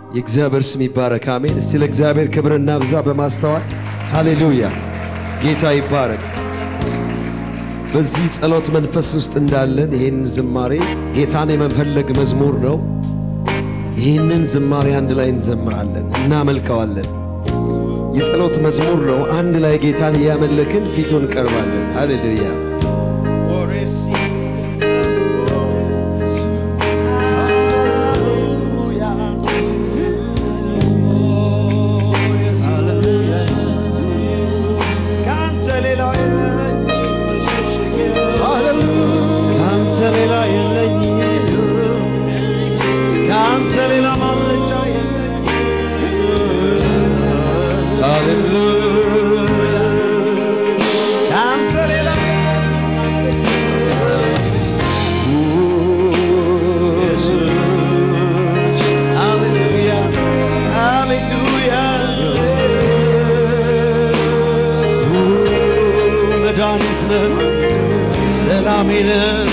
የእግዚአብሔር ስም ይባረክ። አሜን። እስቲ ለእግዚአብሔር ክብር እናብዛ በማስተዋል ሃሌሉያ። ጌታ ይባረክ። በዚህ ጸሎት መንፈስ ውስጥ እንዳለን ይህን ዝማሬ ጌታን የመፈለግ መዝሙር ነው። ይህንን ዝማሬ አንድ ላይ እንዘምራለን፣ እናመልከዋለን። የጸሎት መዝሙር ነው። አንድ ላይ ጌታን እያመለክን ፊቱን እንቀርባለን። ሃሌሉያ ከአንተ ሌላ የለኝም፣ ከአንተ ሌላ ማምለጫ የለኝም። ሃሌሉያ ከአንተ ሌላ ሃሌሉያ ሃሌሉያ መድኃኒት ነህ ሰላሜ ነህ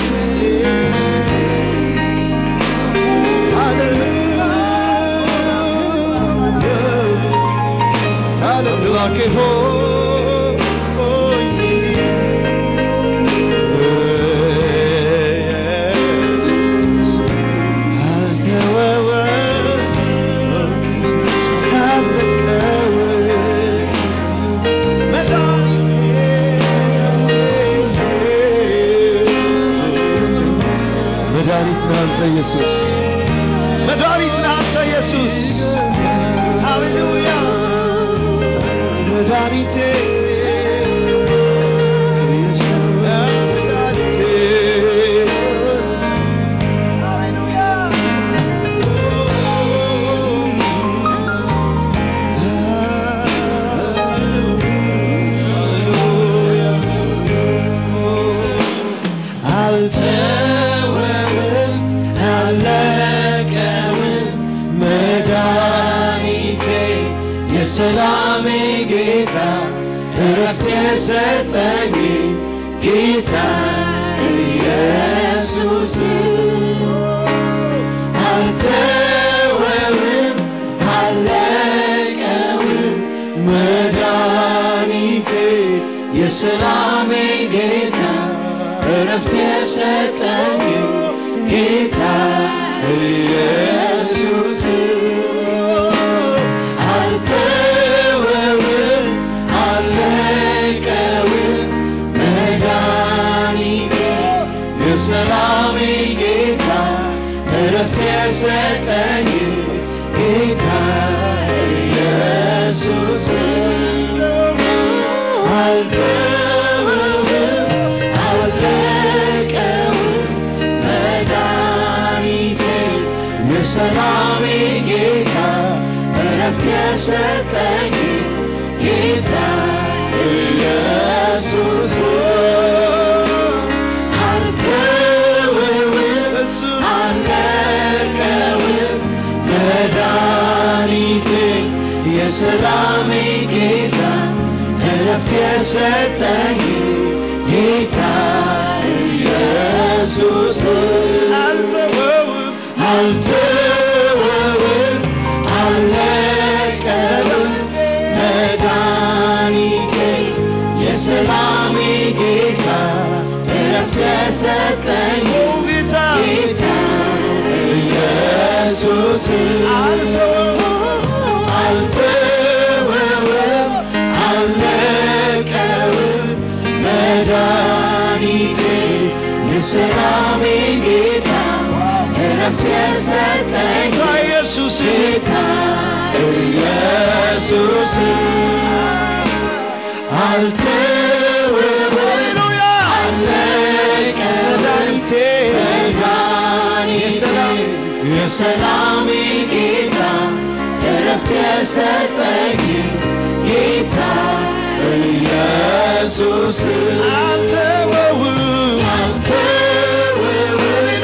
አምላኬ ሆይ አልተወውም አልለቀውም መድኃኒት ነህ አንተ ኢየሱስ፣ መድኃኒት ነህ አንተ ኢየሱስ። ሃሌሉያ መድኃኒቴ መድኃኒቴ አልተወውም አለቀውም መድኃኒቴ የሰላሜ ጌታ እረፍት የሰጠኝ ጌታ ኢየሱስ አልተወውም አለቀውም መድኃኒቴ የሰላሜ ጌታ እረፍት የሰጠኝ ጌታ ኢየሱስ አልተወውም አለቀውም መድኃኒቴ የሰላሜ ጌታ እረፍት የሰጠኝ ጌታ ኢየሱስ አልተወውም አለቀውም መድኃኒቴ የሰላሜ ጌታ እረፍት የሰጠኝ ጌታ ኢየሱስ አልተወውም አለቀውም መድኃኒቴ የሰላሜ ጌታ እረፍት የሰጠኝ ጌታ ኢየሱስ አልተወውም አልተወውም አለቀውም መድኃኒቴ የሰላሜ ጌታ እረፍት የሰጠኝ ጌታ ኢየሱስ አልተወውም አልተወውም አለቀውም መድኃኒቴ የሰላሜ ጌታ እረፍት የሰጠኝ ኢየሱስ ጌታ ኢየሱስ አልተወውም አለቀውም መድኃኒቴ የሰላሜ ጌታ እረፍት የሰጠኝ ጌታ ኢየሱስ አልተወውም አልተወውም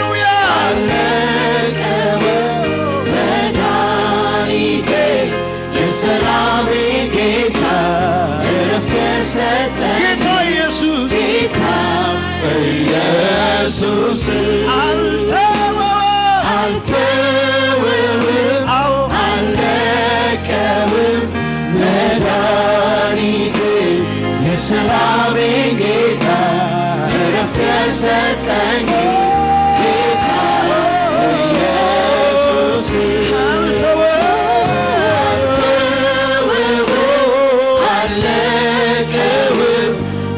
አለቀውም መድኃኒቴ የሰላሜ ጌታ እረፍት የሰጠኝ ጌታ ኢየሱስ ጌታ ኢየሱስ አልተወውም አልተወውም የሰጠኝ ጌታ ኢየሱስ አለቀውም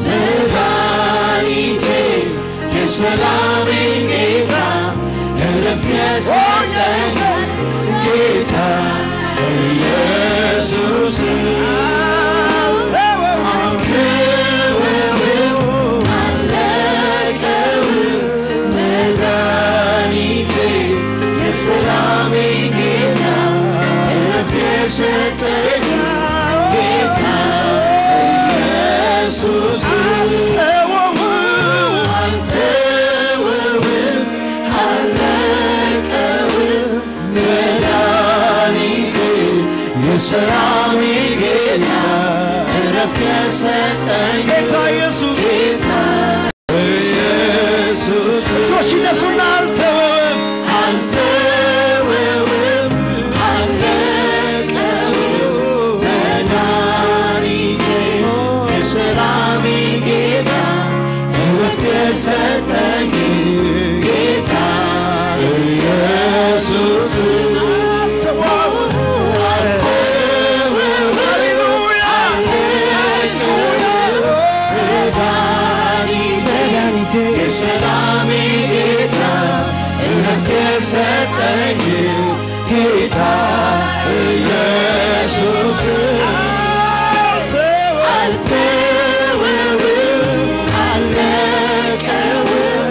መድኃኒቴ የሰላሜ ጌታ እረፍት የሰጠኝ ጌታ ኢየሱስ አልተወውም አለቀውም መድኃኒቴ የሰላሜ ጌታ እረፍት የሰጠኝ ጌታ ኢየሱስ አልተወውም አለቀውም መድኃኒቴ የሰላሜ ጌታ እረፍት የሰጠኝ ጌታ ኢየሱስ ጌታ ኢየሱስ እጆች ይነሱና አልተወም አልተወውም አለቀውም መድኃኒቴ የሰላሜ ጌታ እረፍት የሰጠኝ ጌታ ኢየሱስ አልተወውም አለቀውም መድኃኒቴ የሰላሜ ጌታ እረፍት የሰጠኝ ጌታ ኢየሱስ አልተወውም አለቀውም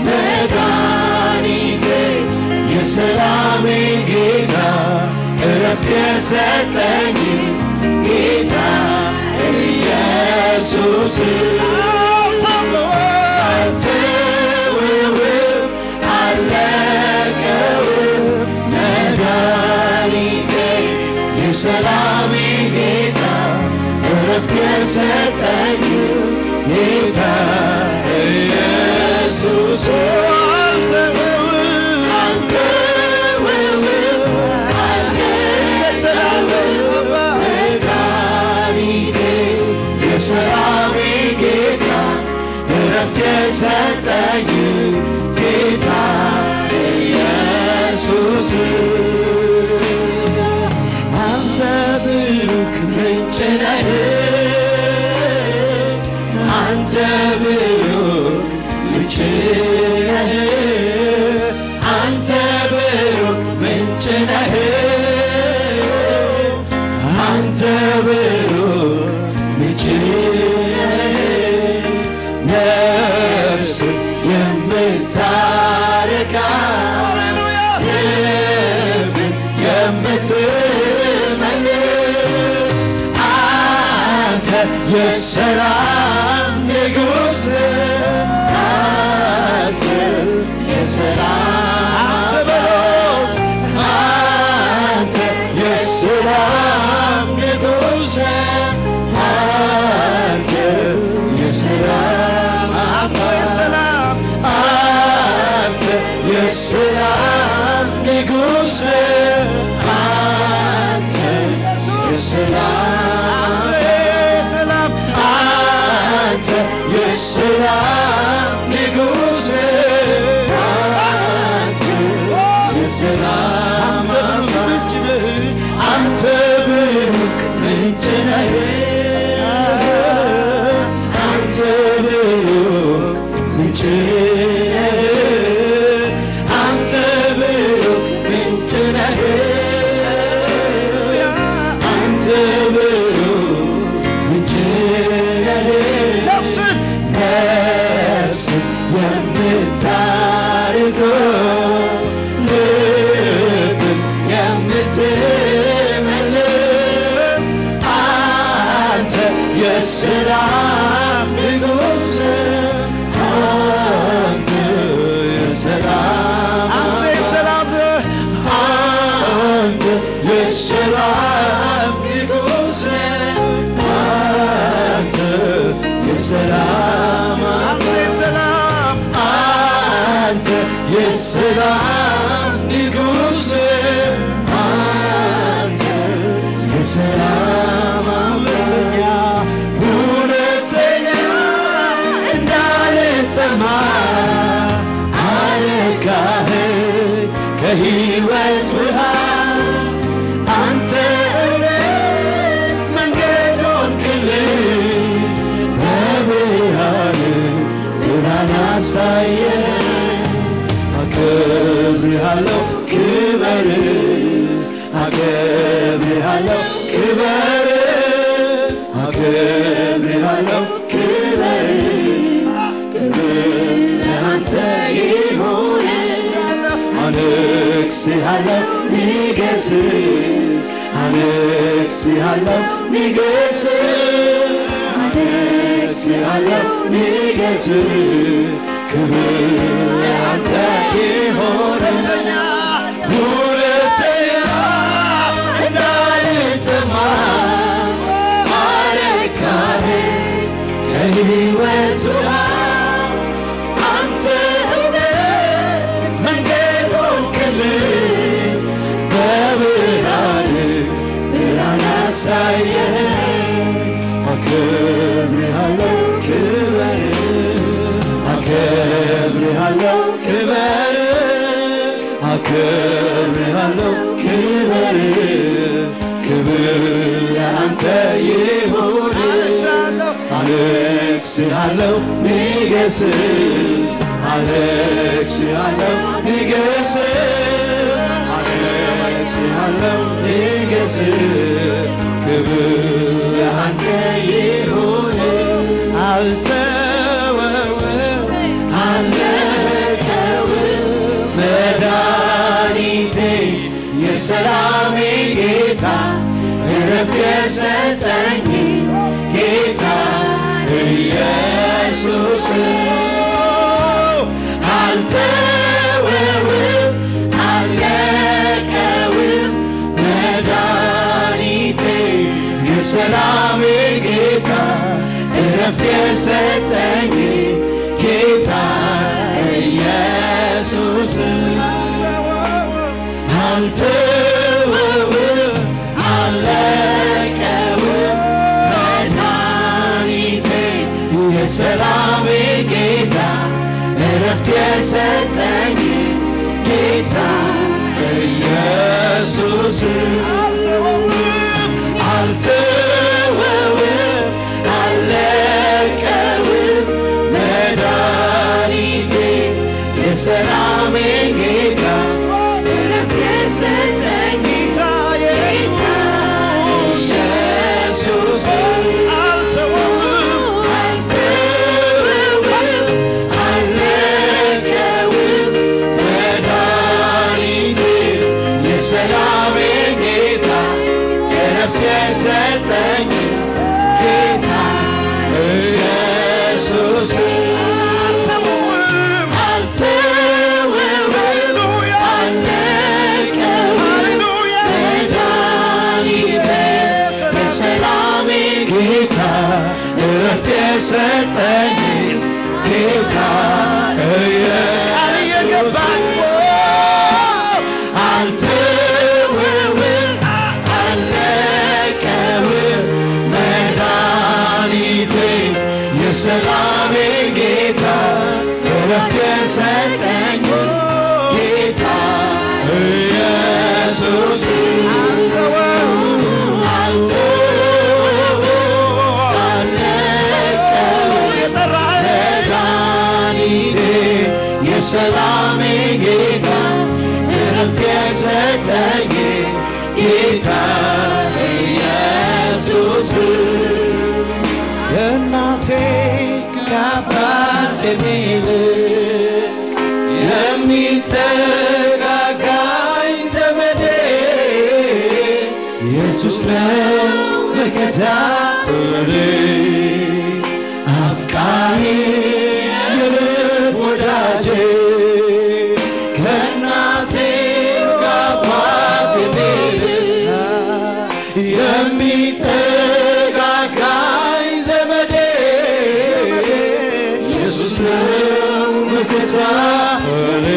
መድኃኒቴ የሰላሜ ጌታ እረፍት የሰጠኝ ጌታ ኢየሱስ አልተወውም አለቀውም መድኃኒቴ የሰላሜ ጌታ እረፍት የሰጠኝ ጌታ ኢየሱስ አልተወውም አለቀውም መድኃኒቴ የሰላሜ ጌታ እረፍት የሰጠኝ ጌታ ኢየሱስ አንተ ብሩክ ምንጭ ነህ አንተ ብሩክ ምንጭ ነህ አንተ ብሩክ ምንጭ ነህ አንተ ብሩክ ምንጭ ነህ ነፍስ የምታረካ ልብን የምትመልስ አንተ የሰላም ንጉሥ አንተ የሰላም አንተ በሎት አንተ የሰላም ንጉሥ አንተ የሰላም አንተ የሰላም አንተ የሰላም ንጉሥ አንተ የሰላም አንተ የሰላም ንጉሥ አንተ የሰላም አንተ ብሩክ ምንጭ ነህ አንተ ብሩክ ምንጭ ነህ አንተ ብሩክ ምንጭ ነህ አንተ ብሩክ ምንጭ ነህ ነፍስን ነፍስን የምታርገው ልብን የምትመልስ አንተ የሰላም ንጉሥ አንተ የሰላም አንተ የሰላም አንተ የሰላም ንጉሥ አንተ የሰላም አንተ የሰላም አንተ የሰላም ንጉሥ አንተ የሰላም ሁለተኛ ሁለተኛ እንዳልጠማ አከብርሃለሁ ክበር አከብርሃለሁ ክበር ክብር ለአንተ ይሁን አነግሥሃለሁ ንገስ አነግሥሃለሁ ንገስ አነግሥሃለሁ ንገስ ክብር ለአንተ ይሁን ሁለተኛ እንዳልጠማ አረካህ ከሕይወት ውሃ አንተ እውነት መንገድ ሆንክልኝ በብርሃን ብርሃን አሳየኸኝ አከብርሃለሁ ክበር አከብርሃለሁ ክበር አከብርሃለሁ ክበር ክብር ለአንተ ይሁን አነግሥሃለሁ ንገስ አነግሥሃለሁ ንገስ አነግሥሃለሁ ንገስ ክብር ለአንተ ይሁን አልተወውም አለቀውም መድኃኒቴ የሰላሜ ጌታ እረፍት የሰጠኝ ጌታ ኢየሱስ አልተወውም አለቀውም መድኃኒቴ የሰላሜ ጌታ እረፍት የሰጠኝ ጌታ ኢየሱስ አልተወውም አለቀውም መድኃኒቴ የሰላሜ ጌታ እረፍት የሰጠኝ ጌታ ኢየሱስ አልተወውም አለቀውም መድኃኒቴ የሰላሜ ጌታ እረፍት የሰጠኝ ጌታ ኢየሱስ አልተወውም አለቀውም መድኃኒቴ የሰላሜ ጌታ እረፍት የሰጠኝ ጌታ ኢየሱስ አልተወውም አለቀውም መድኃኒቴ የሰላሜ ጌታ እረፍት የሰጠኝ ጌታ ቃል እየገባኝ አልተወውም አለቀውም መድኃኒቴ የሰላሜ ጌታ እረፍት የሰጠኝ ጌታ ኢየሱስ አልተወውም አልተወውም አለቀውም መድኃኒቴ የሰላሜ ጌታ እረፍት የሰጠኝ ጌታ ኢየሱስ የእናቴ ከአባት የሚልቅ የሚጠጋጋኝ ዘመዴ ኢየሱስ ነው መከታ ለኔ አፍቃሪ የልብ ወዳጄ ከእናቴ ከአባት የሚልቅ የሚጠጋጋኝ ዘመዴ ኢየሱስ ነው መከታ ለኔ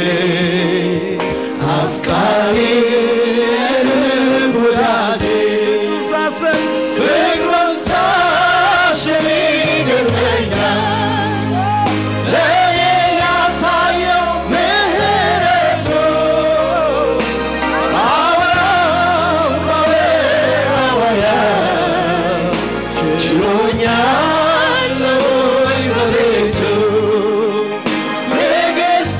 አፍቃሪ የልብ ወዳጄ ፍቅሩን ሳስብ ይገርመኛል ለእኔ ያሳየው ምሕረቱ አወራው አወራው ችሎኛል ወይ በቤቱ ትዕግስቱ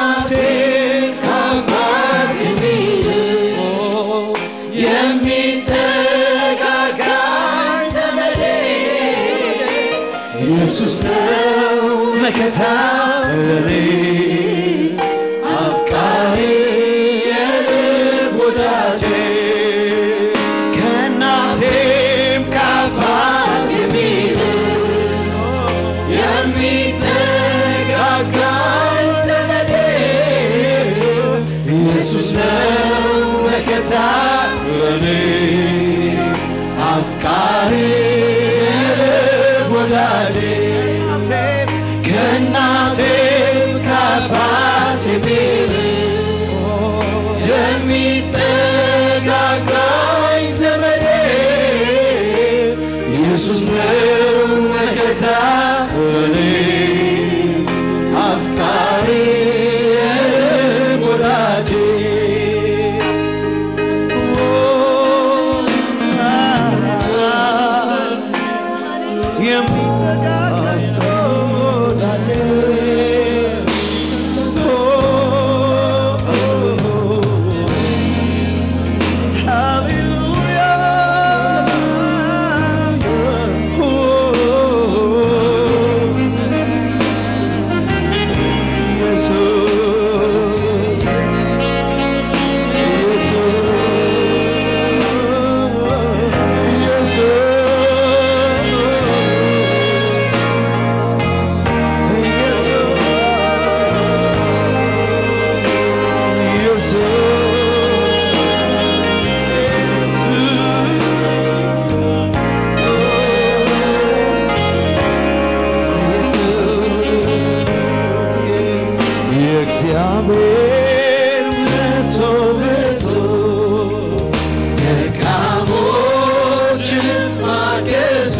ከእናቴ ከአባቴ የሚጠጋጋኝ ዘመዴ ኢየሱስ ነው መከታ ለኔ አፍቃሪ የልብ ወዳጄ ከእናቴም ከአባቴም የሚጠጋጋኝ ዘመዴ ኢየሱስ ነው መከታ ለኔ አፍቃሪ የልብ ወዳጄ ከእናቴም ከአባቴም የሚጠጋጋኝ ዘመዴ ኢየሱስ ነው መከታ ለኔ አፍቃሪ የልብ ወዳጄ የእግዚአብሔር ምሕረቱ ብዙ ደካሞችን ማገዙ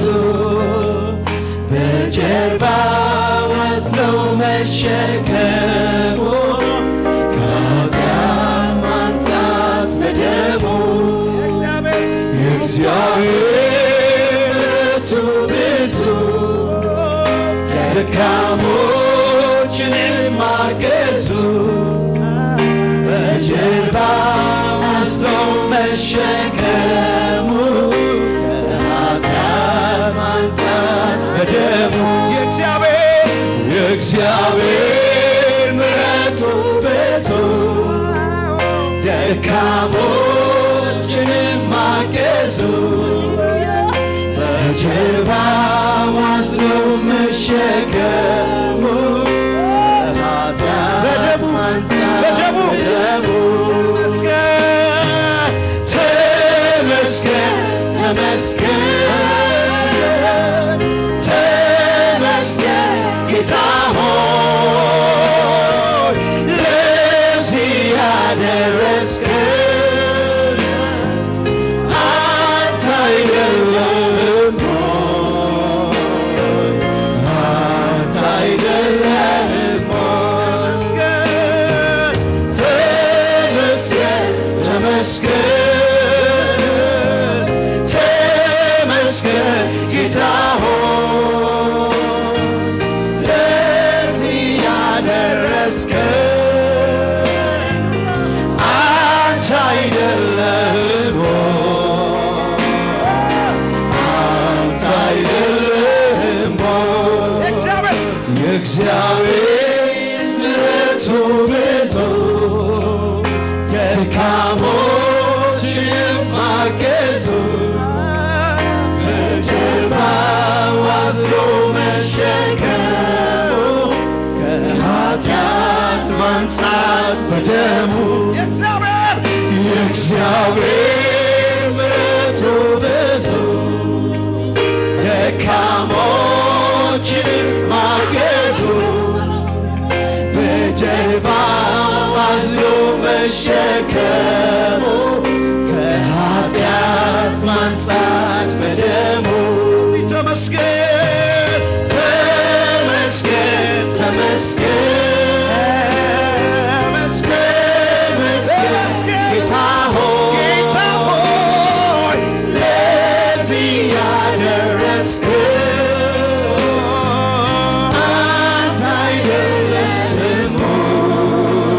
በጀርባ ወስደው መሸከሙ ከኃጢአት ማንጻት በደሙ የእግዚአብሔር ምሕረቱ ብዙ ደካሞችን ማገዙ በጀርባ ወስደው መሸከሙ ከኃጢአት ማንጻት በደሙ የእግዚአብሔር የእግዚአብሔር ምሕረቱ ብዙ ደካሞችን ማገዙ በጀርባ ዋዝነው መሸከሙ በደሙ በደሙ ተመስገን ተመስገን ተመስገን ጌታ ሆይ ለዚህ ያደረስከን አንተ አይደለም አንተ አይደለም ተመስገን ተመስገን ተመስገን ጌታ ሆይ ለዚህ ያደረስከን አንተ አይደለም አንተ አይደለም የእግዚአብሔር ምሕረቱ ብዙ ደካሞችን ማገዙ በጀርባ ዋዝሎ መሸከሙ ከኃጢአት ማንጻት በደሙ የእግዚአብሔር ምሕረቱ ብዙ ደካሞችን ማገዙ በጀርባ አዝሎ መሸከሙ ከኃጢአት ማንጻት በደሙ ተመስገን ተመስገን ተመስገን ተመስገን ጌታ ሆይ ለዚህ ያደረስከን አንተ አይደለህም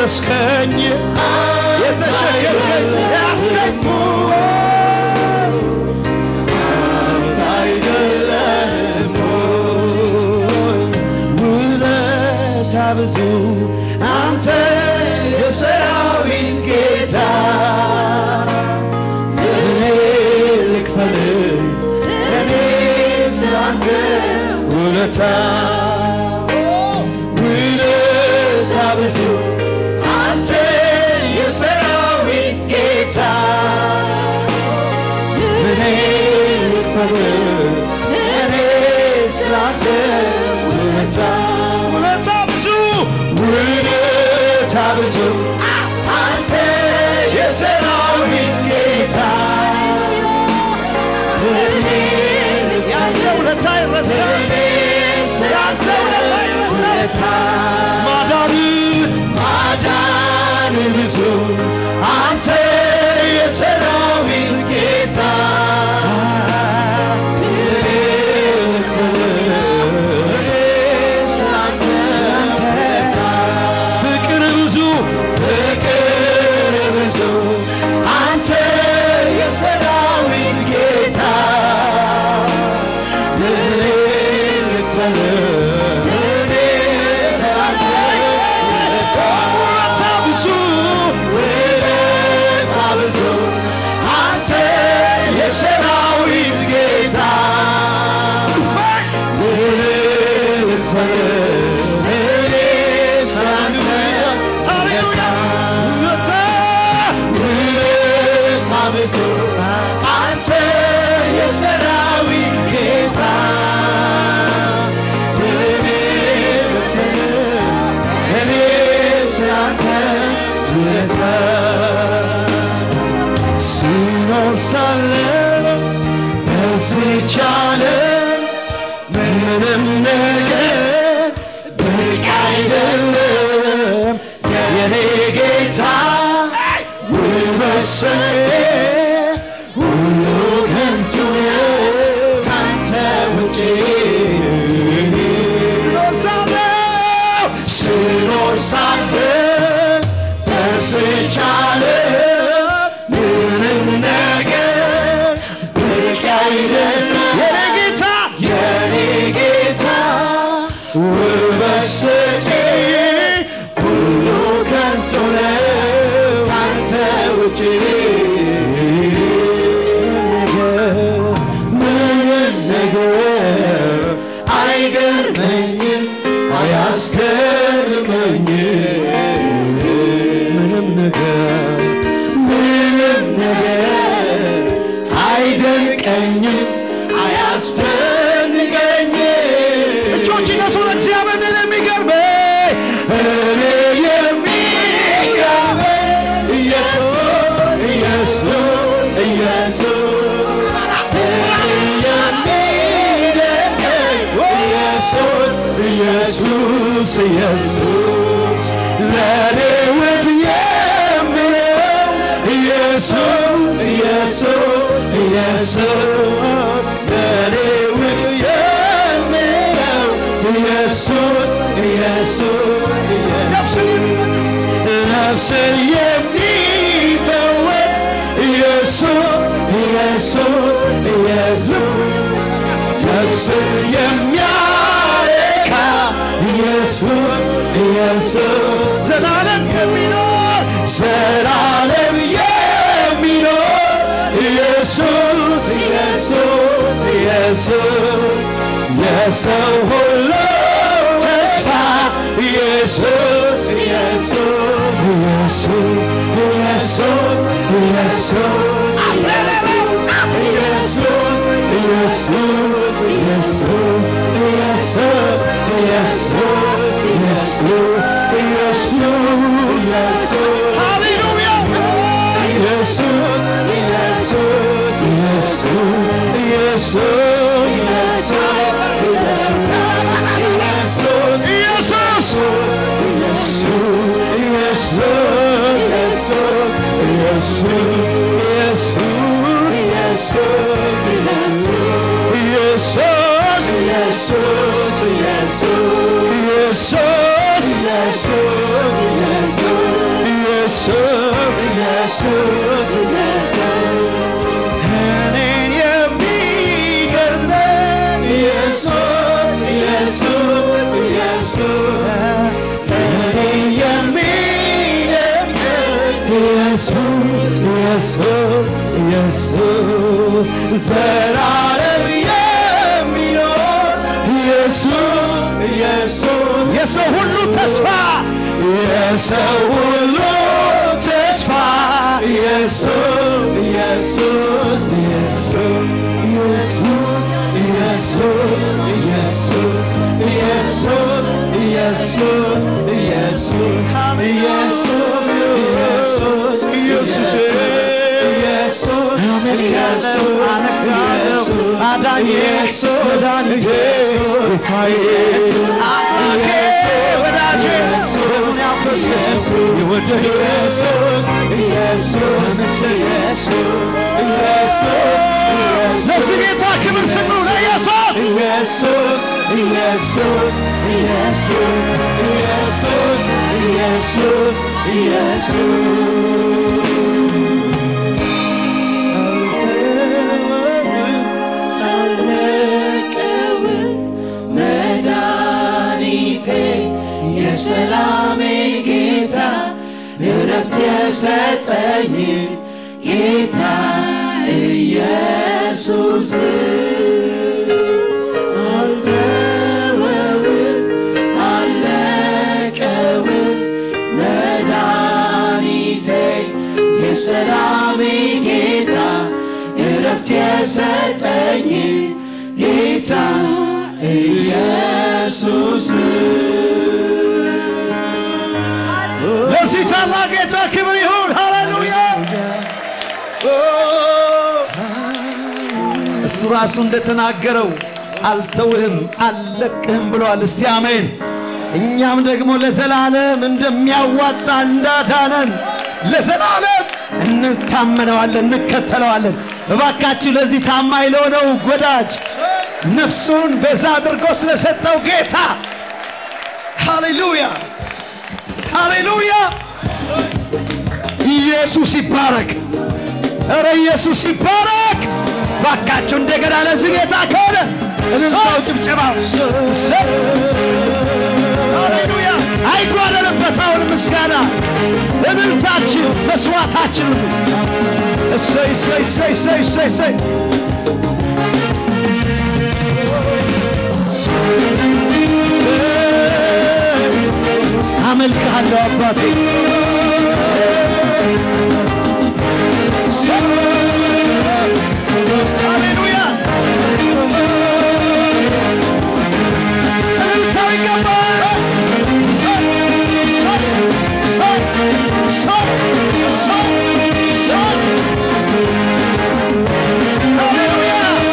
ያረስከኝ የተሸከርከኝ ያስከኝ አንተ አይደለህም ውለታ ብዙ አንተ የሰራዊት ጌታ እኔ ልክፈል እኔ ስላንተ ውለታ ውለታ ብዙ አንተ የሰራዊት ጌታ እኔ ልክፈል እኔ ስላንተ ውለታ ውለታ ብዙ ውለታ ብዙ አንተ የሰራዊት ጌታ እኔ ያንተ ውለታ ይረሳ ያንተ ውለታ ይረሳ ማዳን ማዳን ብዙ አንተ የሰራዊት ጌታ እኔ ልክፈል እኔ ስላንተ ውለታ ፍቅር ብዙ ፍቅር ብዙ አንተ የሰራዊት ጌታ እኔ ልክፈል እኔ ስላንተ ውለታ ብዙ ውለታ ብዙ አንተ የሰራዊት ጌታ እኔ ልክፈል እኔ ስላንተ ውለታ ውለታ ብዙ አንተ የሰራዊት ጌታ እኔ ልክፈል እኔ ስላንተ ውለታ ሲኖር ሳለ በዚች ዓለም ምንም ነገር ብቅ አይደለም የኔ ጌታ ውበሰቴ ሁሉ ከንቱ ነው ካንተ ውጪ ስኖር ሳለሁ ስኖር ሳለሁ በዚች ዓለም ምንም ነገር ብቅ አይደለም የኔ ጌታ የኔ ጌታ ውበት ሰጪ ሁሉ ከንቱ ነው ካንተ ውጪ ምንም ነገር አይገርመኝም አያስገርመኝም ምንም ነገር ምንም ነገር አይደንቀኝም አያስደንቀኝም እጆች እነሱ ለእግዚአብሔር እኔ የሚገርመኝ እኔ የሚገርመኝ ኢየሱስ ኢየሱስ ኢየሱስ እኔ የሚደንቀኝ ኢየሱስ ኢየሱስ ኢየሱስ ለእኔ ውድ የምለው ኢየሱስ ኢየሱስ ኢየሱስ ለእኔ ውድ የምለው ኢየሱስ ኢየሱስ ነፍስን የሚፈወስ ኢየሱስ ኢየሱስ ኢየሱስ ነፍስን የሚያረካ ኢየሱስ ኢየሱስ ዘላለም የሚኖር ዘላለም የሚኖር ኢየሱስ ኢየሱስ ኢየሱስ የሰው ሁሉ ተስፋ ኢየሱስ ኢየሱስ ኢየሱስ ኢየሱስ ኢየሱስ ኢየሱስ ኢየሱስ ኢየሱስ ኢየሱስ ኢየሱስ ኢየሱስ ኢየሱስ ሃሌሉያ ኢየሱስ ኢየሱስ ኢየሱስ ኢየሱስ ኢየሱስ ኢየሱስ ኢየሱስ እኔ የሚደንቅ ኢየሱስ ኢየሱስ ኢየሱስ ዘላለም የሚኖር ኢየሱስ ኢየሱስ የሰው ሁሉ ተስፋ የሰው ሁሉ ተስፋ ኢየሱስ ኢየሱስ ኢየሱስ ኢየሱስ ኢየሱስ ኢየሱስ ኢየሱስ ኢየሱስ ኢየሱስ ኢየሱስ ኢየሱስ ኢየሱስ ኢየሱስ አነግሣለሁ አዳኜ መድኃኒቴ ጌታዬ አምላኬ ወዳጄ ደሙን ያፈሰሰ የወደደ ኢየሱስ ኢየሱስ ኢየሱስ ኢየሱስ ለዚህ ጌታ ክብር ስጡ ለኢየሱስ ኢየሱስ ኢየሱስ ኢየሱስ ኢየሱስ ኢየሱስ ኢየሱስ አልለቀውም መድኃኒቴ የሰላሜ ጌታ እረፍት የሰጠኝ ጌታ ኢየሱስ አልተወውም አልለቀውም መድኃኒቴ የሰላሜ ጌታ እረፍት የሰጠኝ ጌታ ኢየሱስ ለዚህ ታላቅ ጌታ ክብር ይሁን። ሃሌሉያ! እሱ ራሱ እንደተናገረው አልተውህም አልለቅህም ብለዋል። እስቲ አሜን። እኛም ደግሞ ለዘላለም እንደሚያዋጣ እንዳዳነን ለዘላለም እንታመነዋለን፣ እንከተለዋለን። እባካችሁ ለዚህ ታማኝ ለሆነው ወዳጅ ነፍሱን በዛ አድርጎ ስለሰጠው ጌታ ሃሌሉያ ሃሌሉያ! ኢየሱስ ይባረክ። ኧረ ኢየሱስ ይባረክ። ባካችሁ እንደገና ለዚህ ጌታ ከሆነ እልልታው፣ ጭብጨባው እሰይ! ሃሌሉያ! አይጓደልበት አሁን ምስጋና፣ እልልታችን፣ መስዋዕታችን ሁሉ እሰይ እሰይ እሰይ እሰይ እሰይ እሰይ አመልክሃለሁ አባቴ ሃሌሉያ እልልታው ይገባል ሃሌሉያ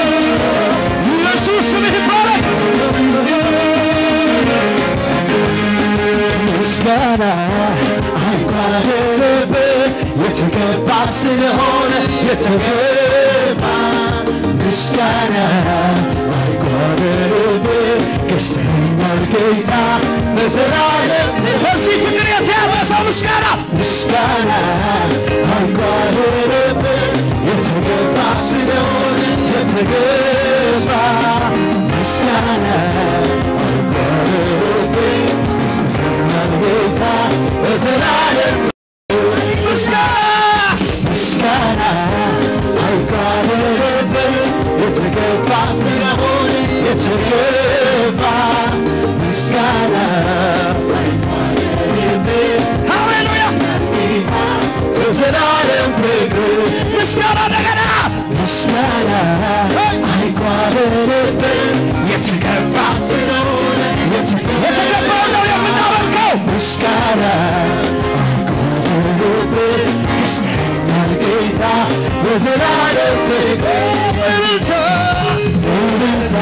ኢየሱስ ስምህ ይባረክ ምስጋና አይጓደልብህ የተገባ ስለሆነ የተገባ ምስጋና አይጓደልብህ ገዝተኸኛል ጌታ በዘላለም በዚህ ፍቅር የተያዘ ሰው ምስጋና ምስጋና አይጓደልብህ የተገባ ስለሆነ የተገባ ምስጋና አይጓደልብህ ገዝተኸኛል ጌታ በዘላለም ምስጋና ምስጋና አይጓደልብህ የተገባ ስለሆነ የተገባ ምስጋና አይጓደልብህ ሃሌሉያ በዘላለም ፍቅር ምስጋና እንደገና ምስጋና አይጓደልብህ የተገባ ስለሆነ የተገባው ነው የምናመልከው ምስጋና አይጓደልብህ ገዝተኸኛል ጌታ በዘላለም ፍቅር እልልታ እልልታ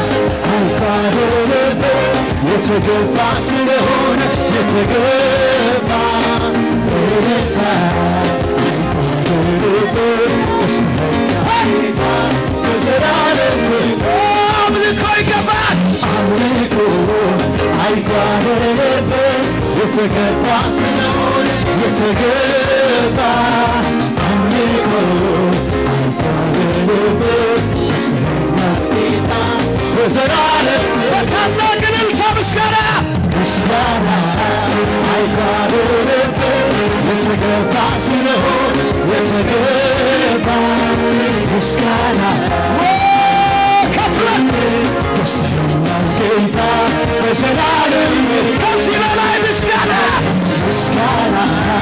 አይጓደልብህ የተገባ ስለሆነ የተገባ እልልታ አይጓደልብህ ገዝተኸኛል ጌታ በዘላለም ፍቅር አምልኮ ይገባል አምልኮ አይጓደልብህ የተገባ ስለሆነ የተገባ አምልኮ አይጓደልብህ ገዝተኸኛል ጌታ በዘላለም በታላቅ እልልታ ምስጋና ምስጋና አይጓደልብ የተገባ ስለሆን የተገባ ምስጋና ከፍለ ደስተኛው ጌታ በዘላለም ከዚህ በላይ ምስጋና ምስጋና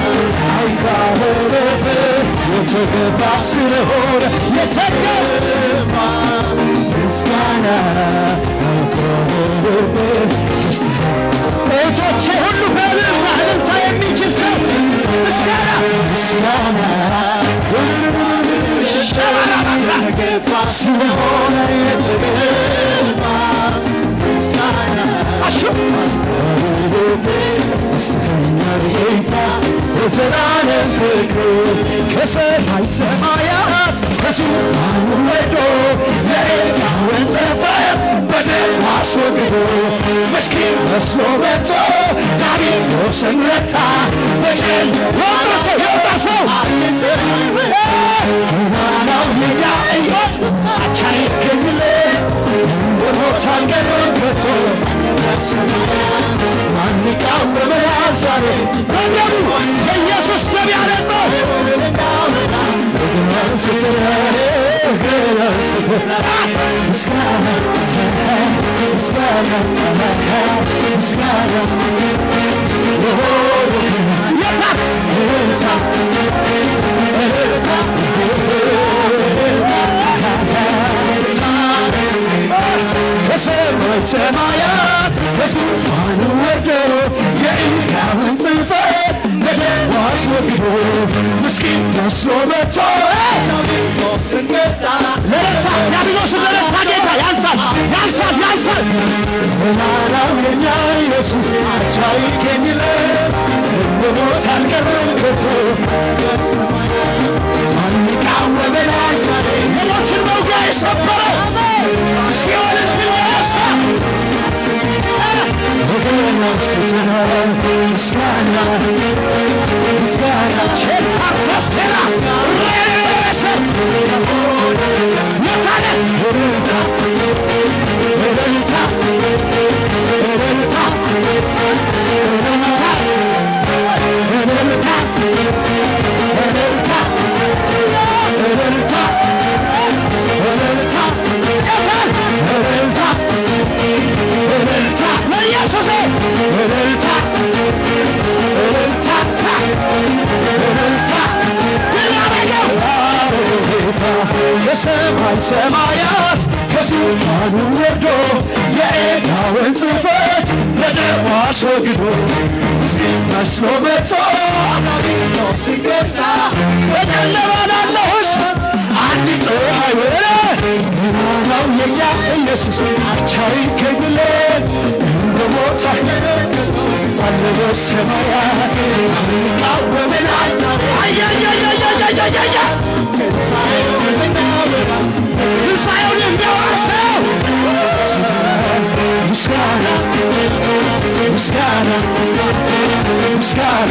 አይጓደልብ የተገባ ስለሆነ የተገባ ምስጋና አይጓደልብ እህቶቼ ሁሉ በእልልታ እልልታ የሚችል ሰው ምስጋና ምስጋና የተገባ ስለሆነ የተገባ ምስጋና አሹ ደስተኛ ጌታ በዘላለም ፍቅሩ ከሰማይ ሰማያት ከዙፋኑ ወርዶ የዕዳውን ጽሕፈት በደሙ አስወግዶ ምስኪን መስሎ መጥቶ ዲያብሎስን ረታ በጀል የወጣ ሰው የወጣ ሰው ናናው ሜዳ ኢየሱስ አቻ ይገኝለት በሞት አልቀረም ከቶ ማን ይቃወመናል ዛሬ በደሙ የኢየሱስ ደም ያነጻው እግር አንስተን እግር አንስተን ምስጋና ምስጋና ምስጋና የታ እልልታ እልልታ ከሰማይ ሰማያት በዙፋኑ ወርዶ የዕዳውን ጽሕፈት በደሙ አስወግዶ ምስኪን መስሎ መጥቶ ለረታ ዲያብሎስን ለረታ ጌታ ያንሳል ያንሳል ያንሳል ገናናው የኛ ኢየሱስ አቻ ይገኝለት በሞት አልቀረም ከቶ ማን ይቃወመናል ዛሬ የሞትን መውጊያ የሰበረው ሲኦልን ድል የነሳ ወገን አንስተን ምስጋና ምስጋና ቼፓርስተራ ሬሰ የታለ እልልታ እልልታ እልልታ እልልታ እልልታ እልልታ እልልታ እልልታ የታል እልልታ እልልታ ለኢየሱስ እልልታ እልልታ እልልታ ድል ያደረገው ጌታ ከሰማይ ሰማያት ከዙፋኑ ወርዶ የዕዳውን ጽሕፈት በደሙ አስወግዶ ምስኪን መስሎ መጥቶ ሲገታ በጨለማ ላለው ሕዝብ አዲስ ፀሐይ ወረ ብርሃናው የኛ ኢየሱስ አቻ ይገኝለት እንደ ሞት አለ በሰማያት ይቃወመናል አያያያያያያያ ትንሣኤውን የሚያዋሰው ምስጋና ምስጋና ምስጋና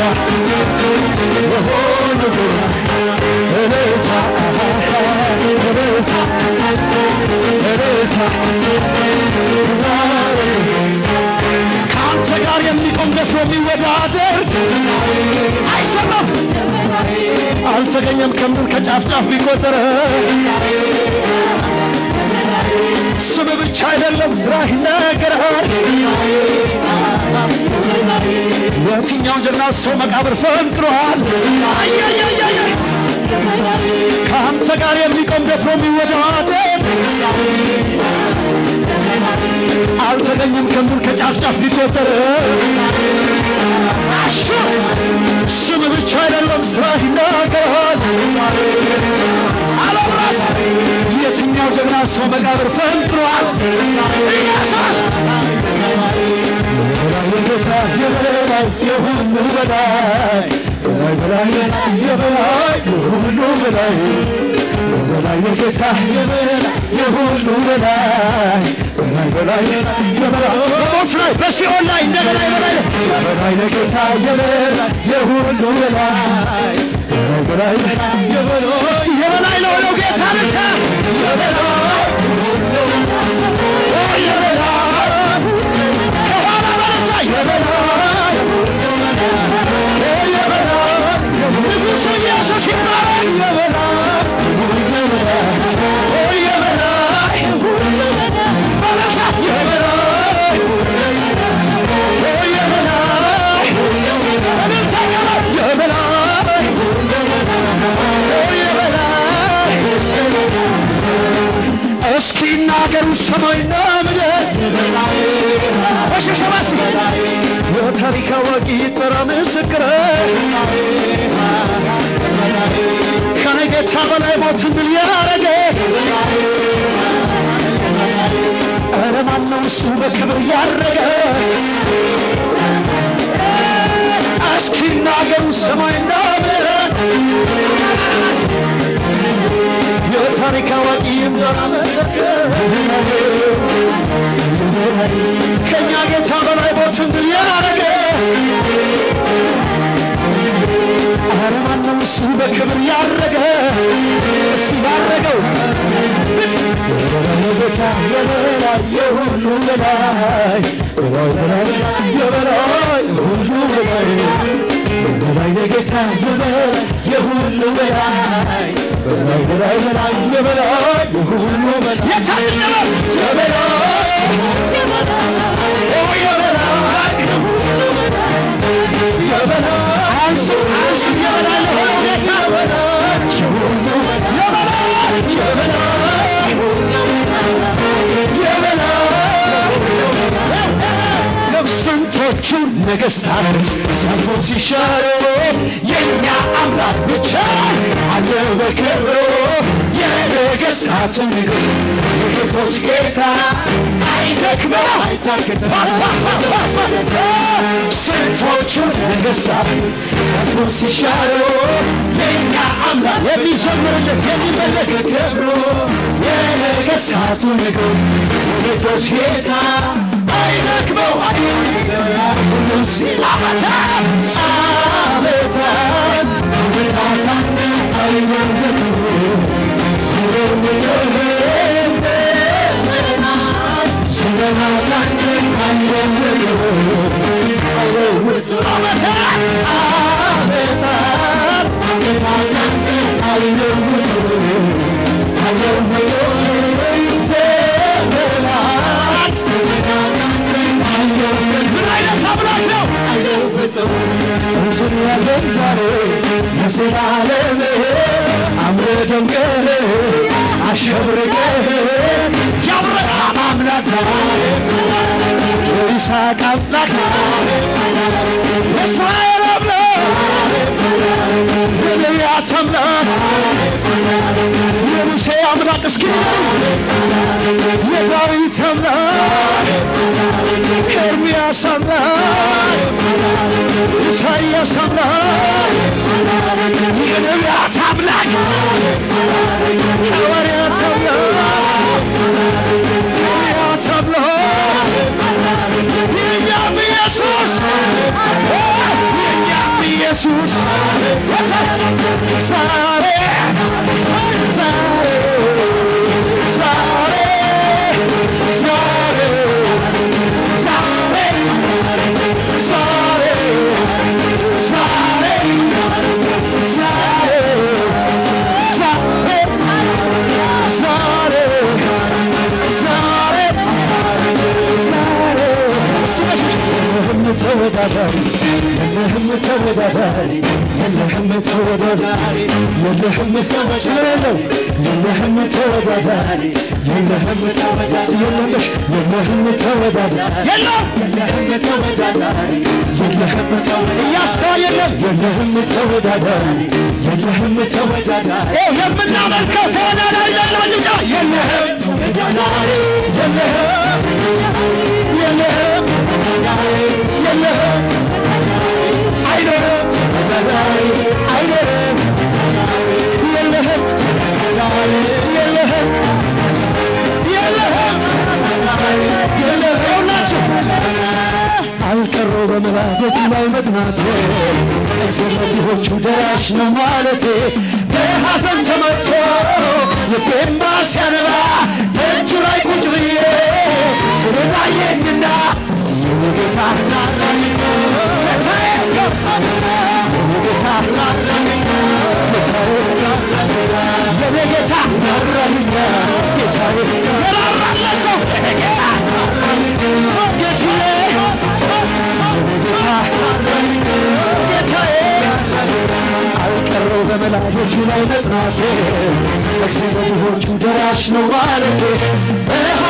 ለሆነ እልልታ እልልታ እልልታ ከአንተ ጋር የሚቆም ደፍሮ የሚወዳደር አይሰማም አልተገኘም ከምድር ከጫፍ ጫፍ ቢቆጠር ስም ብቻ አይደለም ስራ ይናገራል የትኛው ጀግና ሰው መቃብር ፈንቅሯል አያያያያ ከአንተ ጋር የሚቆም ደፍሮ የሚወዳደር አልተገኘም ከምድር ከጫፍ ጫፍ ቢቆጠር አሹ ስም ብቻ አይደለም ስራ ይናገራል አለምራስ የትኛው ጀግና ሰው መቃብር ፈንቅሯል ኢየሱስ የጌታ የበላይ የሁሉ በላይ በላይ በላይ የበላይ የሁሉ በላይ የበላይ የጌታ የበላይ የሁሉ በላይ በላይ በላይ የበላይ በሞት ላይ በሲኦል ላይ እንደገና የበላይ የበላይ የጌታ የበላይ የሁሉ በላይ በላይ በላይ የበላይ እስቲ የበላይ ለሆነው ጌታ ልታ የበላይ ኦ የበላይ ከኋላ በረታ የበላይ እስኪናገሩ ሰማይና ምድር በሽብሸባ እስኪ የታሪክ አዋቂ ይጠራ ምስክር ከኔ ጌታ በላይ ሞትን ድል ያረገ ኧረ ማነው እሱ በክብር ያረገ እስኪናገሩ ሰማይና ምድር የታሪክ አዋቂ ይምጠራ ምስክር ከእኛ ጌታ በላይ ሞትን ድል ያረገ ኧረ ማነው እሱ በክብር ያረገ እሱ ያረገው ዝቅ ጌታ የበላይ የሁሉ በላይ በላይ በላይ የበላይ ሁሉ በላይ በላይ ጌታ የበላይ የሁሉ በላይ በላይ በላይ በላይ የበላይ የሁሉ በላይ የታደለ የበላይ ኦ የበላይ የበላይ አንሱ አንሱ የበላይ ለሆነው ጌታ የሁሉ የበላይ የበላይ የበላይ ስንቶቹ ነገሥታት ሰልፎ ሲሻሩ የእኛ አምላክ ብቻ አለ በክብሩ የነገሥታት ንጉሥ የጌቶች ጌታ አይደክመው ስንቶቹ ነገሥታት ሰልፎ ሲሻሩ የእኛ አምላክ የሚዘምርለት የሚመለክ ክብሩ የነገሥታቱ ንጉሥ የጌቶች ጌታ አይደክመው ሁሉን ሲል ዓመታት ዓመታት ዓመታት አይለወጡ ዘመናት አይለወጡ አይለወጡ ዓመታት ዓመታት ዓመታት አይለወጡ አይለወጡ ዘመናት ምን አይነት አምላክ ነው? ጥንትን ያለን ዛሬ ለዘላለም አምረ ደምቀህ አሸብርቀህ የአብርሃም አምላክ የይስሐቅ አምላክ የእስራኤል አምላክ የነቢያት አምላክ የሙሴ አምላክ እስኪ የዳዊት አምላክ ኤርምያስ አምላክ ኢሳይያስ አምላክ የነቢያት አምላክ ሐዋርያት አምላክ ነቢያት አምላክ የእኛም ኢየሱስ የእኛም ኢየሱስ ዛሬ ዛሬ ዛሬ ዛሬ ዛሬ ዛሬ ዛሬ ዛሬ ዛሬ ዛሬ ስመሽሽ የለህም ተወዳዳሪ የለህም ተወዳዳሪ የለህም ተወዳዳሪ የለህም ተወዳዳሪ የለህም ተወዳዳሪ የለህም ተወዳዳሪ የለምሽ የለህም ተወዳዳሪ የለም የለህም ተወዳዳሪ የለህም ተወዳዳሪ እያስተዋል የለም የለህም ተወዳዳሪ የለህም ተወዳዳሪ የምናመልከው ተወዳዳሪ ያለ መጭብጫ የለህም ተወዳዳሪ የለህም የለህም የለህም አይኖርም ተወዳዳሪ አይኖርም የለህም የለህም የለህም የለህም ይኸውላችሁ አልቀረው በመላደት ላይ መጥናቴ እግዚአብሔሮቹ ደራሽ ነው ማለቴ በሐዘን ተመቶ ልቤማ ሲያነባ ደጁ ላይ ቁጭ ብዬ ስለታየኝና ጌታ ጌታዬ ጌታ የኔ ጌታ ራራልኛ ጌታዬ የራራለ ሰው የኔ ጌታ ጌታዬ ጌታዬ አልቀረው በመላጆቹ ላይ መጥናቴ እግዚአብሔሮቹ ደራሽ ነው ማለቴ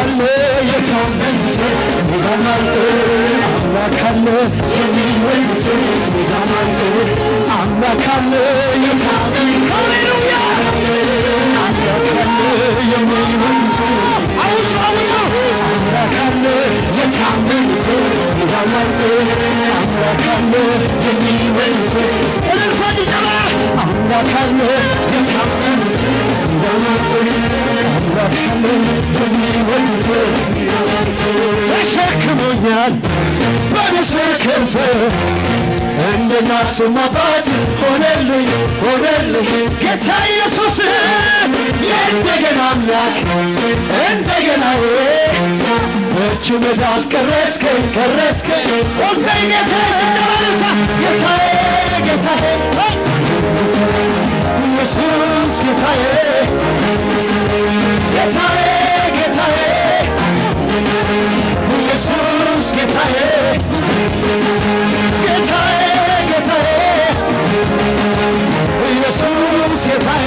አለ የታመኑት ሜዳማንት አምላክ አለ የሚወዱት ሜዳማንት አምላክ አለ የታመኑት ሃሌሉያ አምላክ አለ የሚወዱት አውጁ አውጁ አምላክ አለ የታመኑት ሜዳማንት አምላክ አለ የሚወዱት እልልታ ጭብጨባ አምላክ አለ የታመኑት ሜዳማንት አምላክ አለ የሚወዱት ተሸክሞኛል በንስር ክንፍ እንደ እናትም አባት ሆነልኝ ሆነልኝ ጌታ ኢየሱስ የእንደገና አምላክ እንደገና በእጅ መዳፍ ቀረስከኝ ቀረስከኝ ወልፈኝ ጌታ ጭብጨባ ልልታ ጌታዬ ጌታዬ ኢየሱስ ጌታዬ ጌታዬ ጌታዬ ኢየሱስ ጌታዬ ጌታዬ ጌታዬ ኢየሱስ ጌታዬ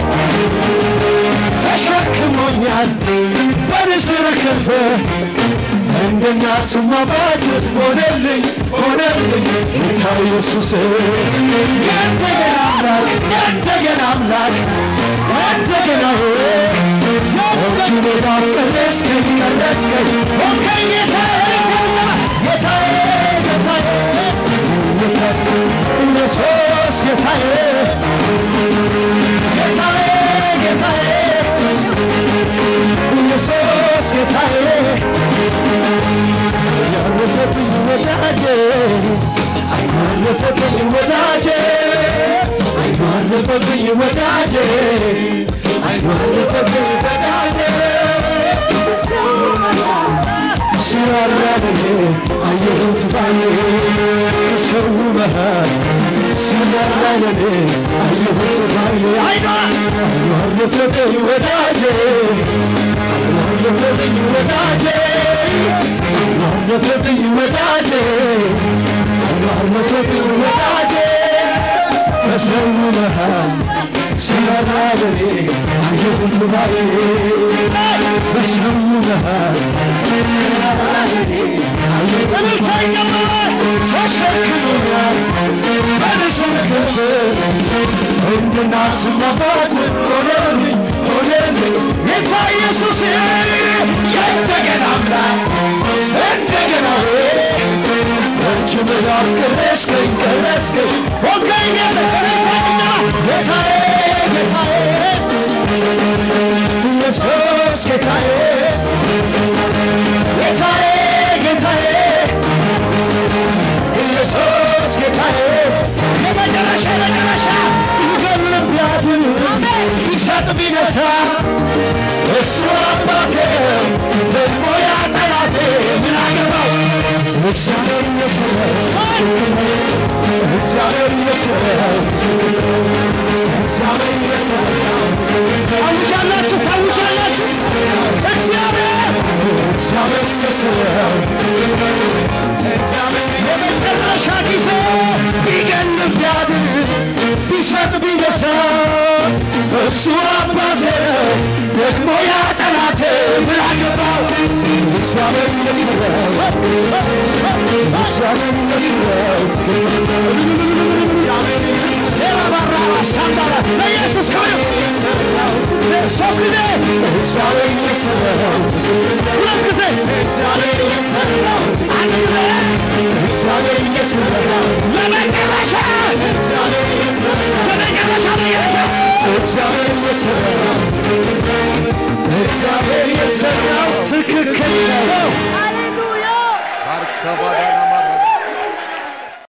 ተሸክሞኛል በንስር ክንፍ እንደ እናትም አባት ሆነልኝ ሆነልኝ ጌታ ኢየሱስ የእንደገና አምላክ የእንደገና አምላክ እንደገና እጁ ሜዳፍ ቀረስከኝ ቀረስከኝ ሆንከኝ ጌታዬ ጌታዬ ጌታዬ ጌታዬ ኢየሱስ ጌታዬ ጌታዬ ጌታዬ ኢየሱስ ጌታዬ ያረፈብኝ ወዳጄ አይናረፈብኝ ወዳጄ አይናረፈብኝ ወዳጄ አይናረፈብኝ ወዳጄ ሲራራልኝ አየሁት ባዬ ከሰው መሃል ሲራራልኝ አየሁት ባዬ አይኗ አይኗ አረፈብኝ ወዳጄ አይኗ አረፈብኝ ወዳጄ አይኗ አረፈብኝ ወዳጄ አይኗ አረፈብኝ ወዳጄ ከሰው መሃል ሲራራልኝ አየሁት ባዬ በሰው መሃል እልልታ ይገባል ተሸክሞኛል በንስር ክንፍ እንደ እናትና አባት ሆነልኝ ሆነልኝ ጌታ ኢየሱስ የእንደገና አምላክ እንደገና እጅ መዳፍ ቀረስከኝ ቀረስከኝ ሆንከኝ ጌታ ጭብጨባ ጌታዬ ጌታዬ ኢየሱስ ጌታዬ ጌታዬ ጌታዬ ኢየሱስ ጌታዬ የመጨረሻ የመጨረሻ ይገል ቢያድን ይሰጥ ቢነሳ እሱ አባቴ ደግሞ ያ ጠላቴ ምን አገባው እግዚአብሔር የሰራት እግዚአብሔር የሰራት እግዚአብሔር የሰራት ታውጃላችሁ ታውጃላችሁ እግዚአብሔር እግዚአብሔር የሰራው የመጨረሻ ጊዜ ቢገንፍ ቢያድን ቢሰጥ ቢነሳ እሱ አባቴ ደግሞ ያ ጠላቴ ምን አገባው እግዚአብሔር የሰራው እግዚአብሔር የሰራው ሴራባራ ሳንዳራ ለኢየሱስ ክብር ሶስት ጊዜ እግዚአብሔር የሰራው ሁለት ጊዜ እግዚአብሔር የሰራው አንድ ጊዜ እግዚአብሔር የሰራው ለመጨረሻ ለመጨረሻ ለመጨረሻ እግዚአብሔር የሰራው እግዚአብሔር የሰራው ትክክል ነው። Hallelujah! Arkabada